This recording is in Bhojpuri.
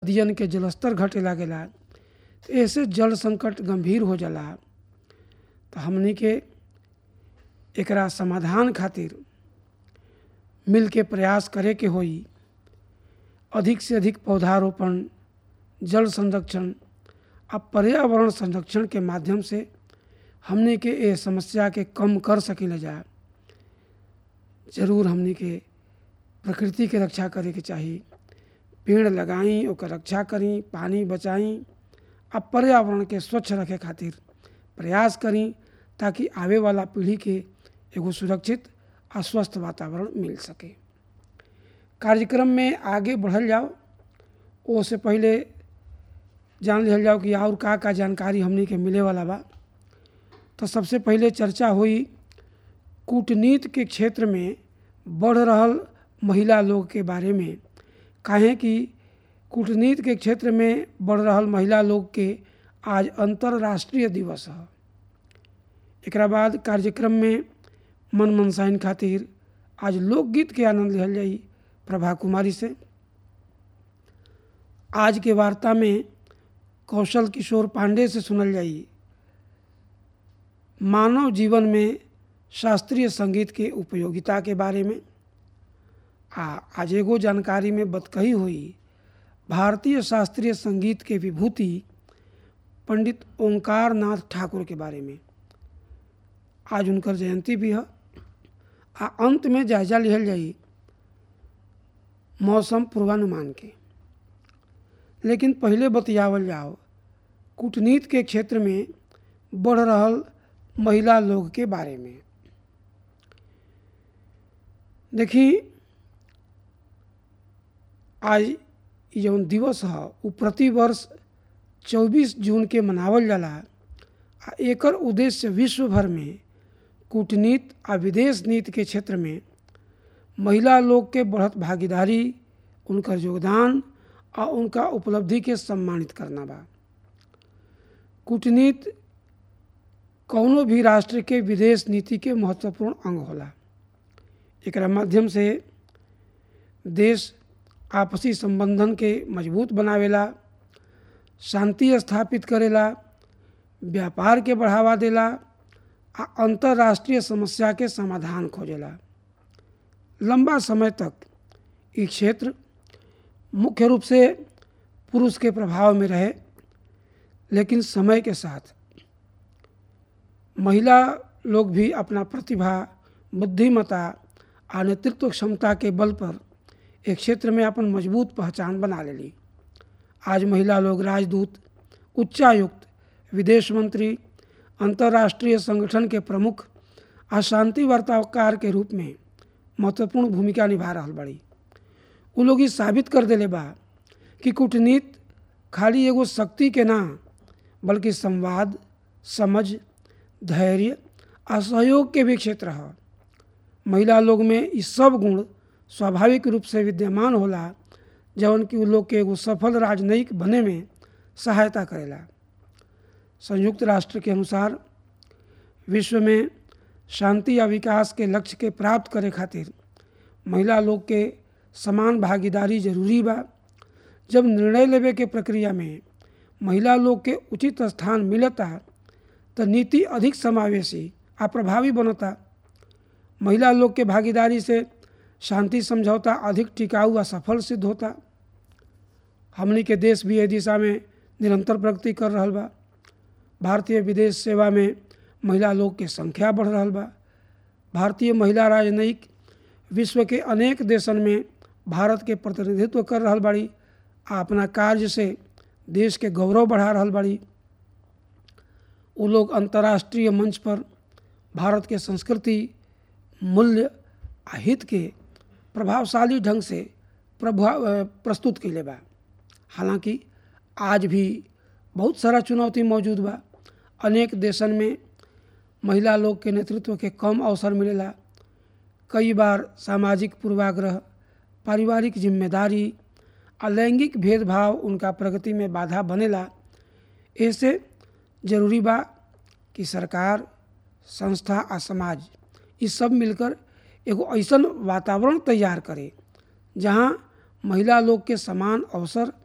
नदियन के जलस्तर घटे लागेला तो ऐसे जल संकट गंभीर हो जाला तो हमनी के एकरा समाधान खातिर मिल के प्रयास करे के होई अधिक से अधिक पौधारोपण जल संरक्षण आ पर्यावरण संरक्षण के माध्यम से हमने के ये समस्या के कम कर सकिले जा जरूर हमने के प्रकृति के रक्षा करे के चाही पेड़ लगाई ओकर रक्षा करी पानी बचाई आ पर्यावरण के स्वच्छ रखे खातिर प्रयास करी ताकि आवे वाला पीढ़ी के एगो सुरक्षित आ स्वस्थ वातावरण मिल सके कार्यक्रम में आगे बढ़ल जाओ ओ से पहले जान लिहल जाओ कि और का का जानकारी हमनी के मिले वाला बा तो सबसे पहले चर्चा हुई कूटनीति के क्षेत्र में बढ़ रहल महिला लोग के बारे में काहे कि कूटनीति के क्षेत्र में बढ़ रहल महिला लोग के आज अंतर्राष्ट्रीय दिवस है एकरा बाद कार्यक्रम में मन मनसाइन खातिर आज लोकगीत के आनंद लिहल जाई प्रभा कुमारी से आज के वार्ता में कौशल किशोर पांडे से सुनल जाई मानव जीवन में शास्त्रीय संगीत के उपयोगिता के बारे में आ आज एगो जानकारी में बतकही हुई भारतीय शास्त्रीय संगीत के विभूति पंडित ओंकार नाथ ठाकुर के बारे में आज उनकर जयंती भी है आ अंत में जायजा लिहल जाई मौसम पूर्वानुमान के लेकिन पहले बतियावल जाओ कूटनीति के क्षेत्र में बढ़ रहल महिला लोग के बारे में देखी आज जौन दिवस है वो प्रतिवर्ष 24 जून के मनावल जाला आ एकर उद्देश्य विश्व भर में कूटनीति आ विदेश नीति के क्षेत्र में महिला लोग के बढ़त भागीदारी उनकर योगदान आ उनका उपलब्धि के सम्मानित करना बा कूटनीति कौनो भी राष्ट्र के विदेश नीति के महत्वपूर्ण अंग होला एकरा माध्यम से देश आपसी संबंधन के मजबूत बनावेला शांति स्थापित करेला व्यापार के बढ़ावा देला आ अंतर्राष्ट्रीय समस्या के समाधान खोजेला लंबा समय तक ये क्षेत्र मुख्य रूप से पुरुष के प्रभाव में रहे लेकिन समय के साथ महिला लोग भी अपना प्रतिभा बुद्धिमता आ नेतृत्व क्षमता के बल पर एक क्षेत्र में अपन मजबूत पहचान बना लेली आज महिला लोग राजदूत उच्चायुक्त विदेश मंत्री अंतर्राष्ट्रीय संगठन के प्रमुख आ शांति वार्ताकार के रूप में महत्वपूर्ण भूमिका निभा रहा बड़ी उ लोग ई साबित कर देले बा कि कूटनीति खाली एगो शक्ति के ना बल्कि संवाद समझ धैर्य आ सहयोग के भी क्षेत्र है महिला लोग में ई सब गुण स्वाभाविक रूप से विद्यमान होला जवन कि उ लोग के एगो सफल राजनयिक बने में सहायता करेला संयुक्त राष्ट्र के अनुसार विश्व में शांति या विकास के लक्ष्य के प्राप्त करे खातिर महिला लोग के समान भागीदारी जरूरी बा जब निर्णय लेवे के प्रक्रिया में महिला लोग के उचित स्थान मिलता तो नीति अधिक समावेशी आ प्रभावी बनता महिला लोग के भागीदारी से शांति समझौता अधिक टिकाऊ आ सफल सिद्ध होता हमनी के देश भी एहि दिशा में निरंतर प्रगति कर रहा बा भारतीय विदेश सेवा में महिला लोग के संख्या बढ़ रहा बा भारतीय महिला राजनयिक विश्व के अनेक देशन में भारत के प्रतिनिधित्व कर रहा बाड़ी आ अपना कार्य से देश के गौरव बढ़ा रहा बाड़ी वो लोग अंतर्राष्ट्रीय मंच पर भारत के संस्कृति मूल्य आ हित के प्रभावशाली ढंग से प्रभाव प्रस्तुत कैले बा हालांकि आज भी बहुत सारा चुनौती मौजूद बा अनेक देशन में महिला लोग के नेतृत्व के कम अवसर मिलेला कई बार सामाजिक पूर्वाग्रह पारिवारिक जिम्मेदारी आ लैंगिक भेदभाव उनका प्रगति में बाधा बनेला ऐसे जरूरी बा कि सरकार संस्था आ समाज ये सब मिलकर एगो ऐसन वातावरण तैयार करे जहाँ महिला लोग के समान अवसर